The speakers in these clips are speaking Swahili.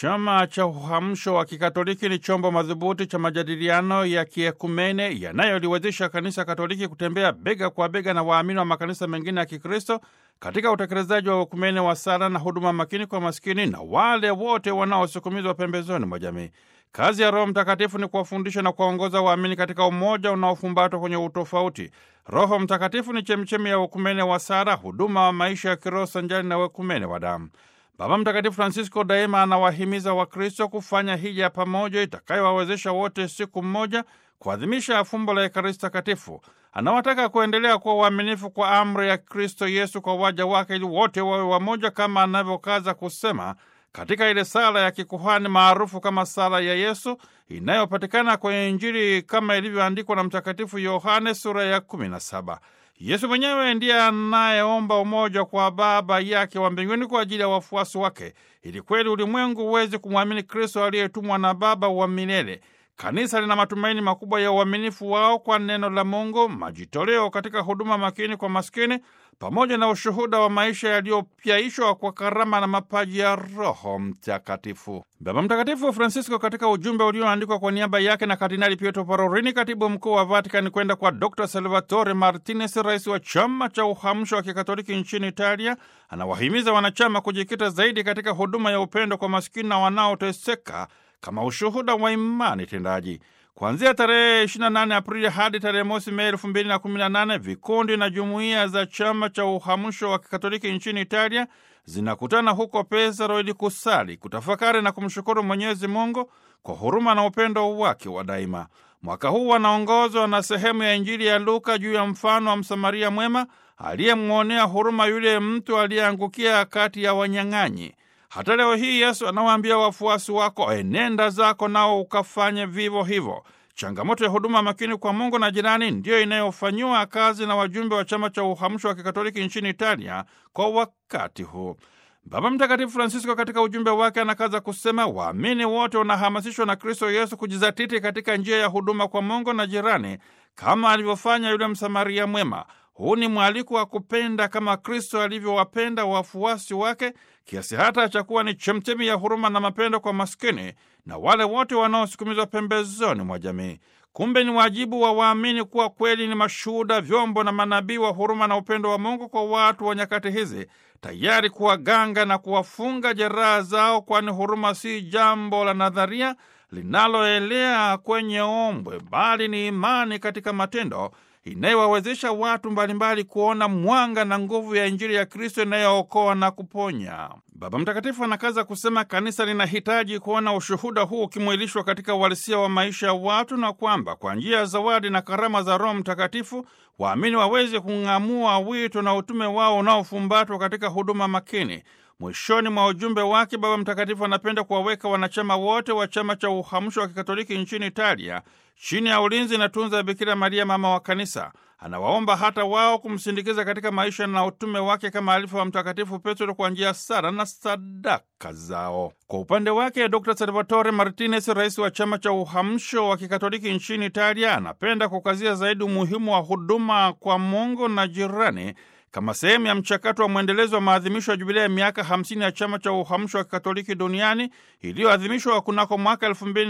Chama cha Uhamsho wa Kikatoliki ni chombo madhubuti cha majadiliano ya kiekumene yanayoliwezesha Kanisa Katoliki kutembea bega kwa bega na waamini wa makanisa mengine ya Kikristo katika utekelezaji wa ukumene wa sala na huduma makini kwa maskini na wale wote wanaosukumizwa pembezoni mwa jamii. Kazi ya Roho Mtakatifu ni kuwafundisha na kuwaongoza waamini katika umoja unaofumbatwa kwenye utofauti. Roho Mtakatifu ni chemchemi ya ukumene wa sala, huduma wa maisha ya kiroho sanjari na ukumene wa damu. Baba Mtakatifu Francisco daima anawahimiza Wakristo kufanya hija pamoja itakayowawezesha wote siku mmoja kuadhimisha fumbo la Ekaristi Takatifu. Anawataka kuendelea kuwa waaminifu kwa amri ya Kristo Yesu kwa waja wake, ili wote wawe wamoja, kama anavyokaza kusema katika ile sala ya kikuhani maarufu kama sala ya Yesu inayopatikana kwenye Injili kama ilivyoandikwa na Mtakatifu Yohane sura ya 17. Yesu mwenyewe ndiye anayeomba umoja kwa Baba yake wa mbinguni kwa ajili ya wafuasi wake, ili kweli ulimwengu uweze kumwamini Kristo aliyetumwa na Baba wa milele. Kanisa lina matumaini makubwa ya uaminifu wao kwa neno la Mungu, majitoleo katika huduma makini kwa maskini, pamoja na ushuhuda wa maisha yaliyopyaishwa kwa karama na mapaji ya Roho Mtakatifu. Baba Mtakatifu Francisco, katika ujumbe ulioandikwa kwa niaba yake na Kardinali Pietro Parolin, katibu mkuu wa Vatikani, kwenda kwa Dr Salvatore Martinez, rais wa chama cha uhamsho wa kikatoliki nchini Italia, anawahimiza wanachama kujikita zaidi katika huduma ya upendo kwa maskini na wanaoteseka kama ushuhuda wa imani tendaji. Kuanzia tarehe 28 Aprili hadi tarehe mosi Mei 2018 vikundi na jumuiya za chama cha uhamsho wa kikatoliki nchini Italia zinakutana huko Pesaro ili kusali, kutafakari na kumshukuru Mwenyezi Mungu kwa huruma na upendo wake wa daima. Mwaka huu wanaongozwa na sehemu ya Injili ya Luka juu ya mfano wa Msamaria mwema aliyemwonea huruma yule mtu aliyeangukia kati ya wanyang'anyi. Hata leo hii Yesu anawaambia wafuasi wako, enenda zako nao ukafanye vivyo hivyo. Changamoto ya huduma makini kwa Mungu na jirani ndiyo inayofanyiwa kazi na wajumbe wa chama cha uhamsho wa kikatoliki nchini Italia kwa wakati huu. Baba Mtakatifu Francisco katika ujumbe wake anakaza kusema, waamini wote wanahamasishwa na Kristo Yesu kujizatiti katika njia ya huduma kwa Mungu na jirani kama alivyofanya yule Msamaria mwema. Huu ni mwaliko wa kupenda kama Kristo alivyowapenda wafuasi wake kiasi hata cha kuwa ni chemchemi ya huruma na mapendo kwa maskini na wale wote wanaosukumizwa pembezoni mwa jamii. Kumbe ni wajibu wa waamini kuwa kweli ni mashuhuda, vyombo na manabii wa huruma na upendo wa Mungu kwa watu wa nyakati hizi, tayari kuwaganga na kuwafunga jeraha zao, kwani huruma si jambo la nadharia linaloelea kwenye ombwe, bali ni imani katika matendo inayowawezesha watu mbalimbali kuona mwanga na nguvu ya Injili ya Kristo inayookoa na kuponya. Baba Mtakatifu anakaza kusema kanisa linahitaji kuona ushuhuda huu ukimwilishwa katika uhalisia wa maisha ya watu, na kwamba kwa njia ya zawadi na karama za Roho Mtakatifu waamini waweze kung'amua wito na utume wao unaofumbatwa katika huduma makini. Mwishoni mwa ujumbe wake, Baba Mtakatifu anapenda kuwaweka wanachama wote wa chama cha uhamsho wa kikatoliki nchini Italia chini ya ulinzi na tunza ya Bikira Maria, mama wa Kanisa. Anawaomba hata wao kumsindikiza katika maisha na utume wake kama alifu wa Mtakatifu Petro kwa njia sala na sadaka zao. Kwa upande wake, Dr Salvatore Martinez, rais wa chama cha uhamsho wa kikatoliki nchini Italia, anapenda kukazia zaidi umuhimu wa huduma kwa Mungu na jirani kama sehemu ya mchakato wa mwendelezo wa maadhimisho ya jubilia ya miaka 50 ya chama cha uhamsho wa kikatoliki duniani iliyoadhimishwa kunako mwaka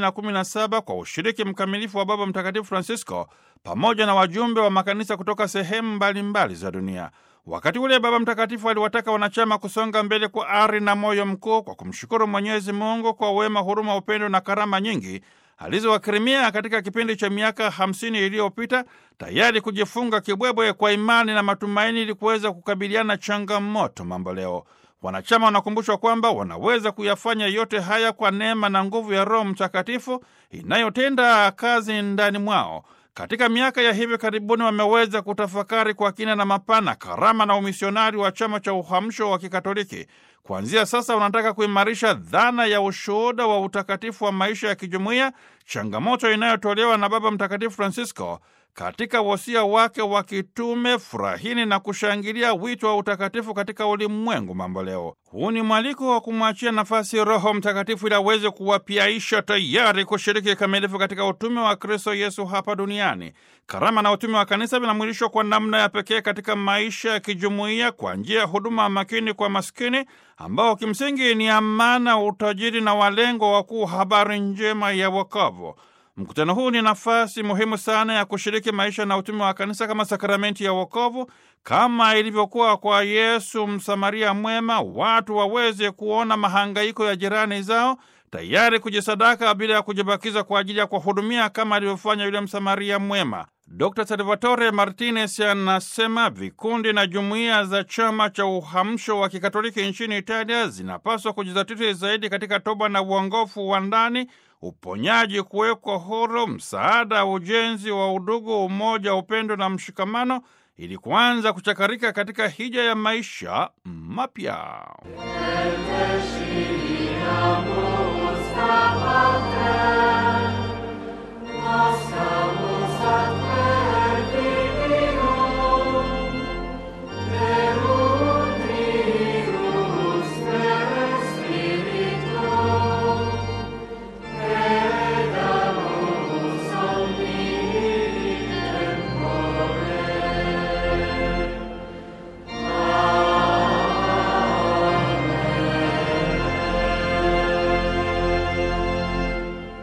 2017 kwa ushiriki mkamilifu wa Baba Mtakatifu Francisco pamoja na wajumbe wa makanisa kutoka sehemu mbalimbali za dunia. Wakati ule Baba Mtakatifu aliwataka wanachama kusonga mbele kwa ari na moyo mkuu kwa kumshukuru Mwenyezi Mungu kwa wema, huruma, upendo na karama nyingi alizowakirimia katika kipindi cha miaka hamsini iliyopita, tayari kujifunga kibwebwe kwa imani na matumaini ili kuweza kukabiliana changamoto mambo leo. Wanachama wanakumbushwa kwamba wanaweza kuyafanya yote haya kwa neema na nguvu ya Roho Mtakatifu inayotenda kazi ndani mwao. Katika miaka ya hivi karibuni wameweza kutafakari kwa kina na mapana karama na umisionari wa chama cha uhamsho wa Kikatoliki. Kuanzia sasa wanataka kuimarisha dhana ya ushuhuda wa utakatifu wa maisha ya kijumuiya, changamoto inayotolewa na Baba Mtakatifu Francisco katika wosia wake wa kitume, furahini na kushangilia wito wa utakatifu katika ulimwengu mambo leo. Huu ni mwaliko wa kumwachia nafasi Roho Mtakatifu ili aweze kuwapiaisha tayari kushiriki kikamilifu katika utume wa Kristo Yesu hapa duniani. Karama na utume wa kanisa vinamwilishwa kwa namna ya pekee katika maisha ya kijumuiya kwa njia ya huduma makini kwa maskini, ambao kimsingi ni amana, utajiri na walengo wakuu habari njema ya wokovu. Mkutano huu ni nafasi muhimu sana ya kushiriki maisha na utume wa kanisa kama sakramenti ya wokovu, kama ilivyokuwa kwa Yesu Msamaria mwema, watu waweze kuona mahangaiko ya jirani zao, tayari kujisadaka bila ya kujibakiza kwa ajili ya kuwahudumia kama alivyofanya yule Msamaria mwema. Dr Salvatore Martinez anasema vikundi na jumuiya za chama cha uhamsho wa kikatoliki nchini Italia zinapaswa kujizatiti zaidi katika toba na uongofu wa ndani, uponyaji, kuwekwa huru, msaada, ujenzi wa udugu, umoja, upendo na mshikamano, ili kuanza kuchakarika katika hija ya maisha mapya.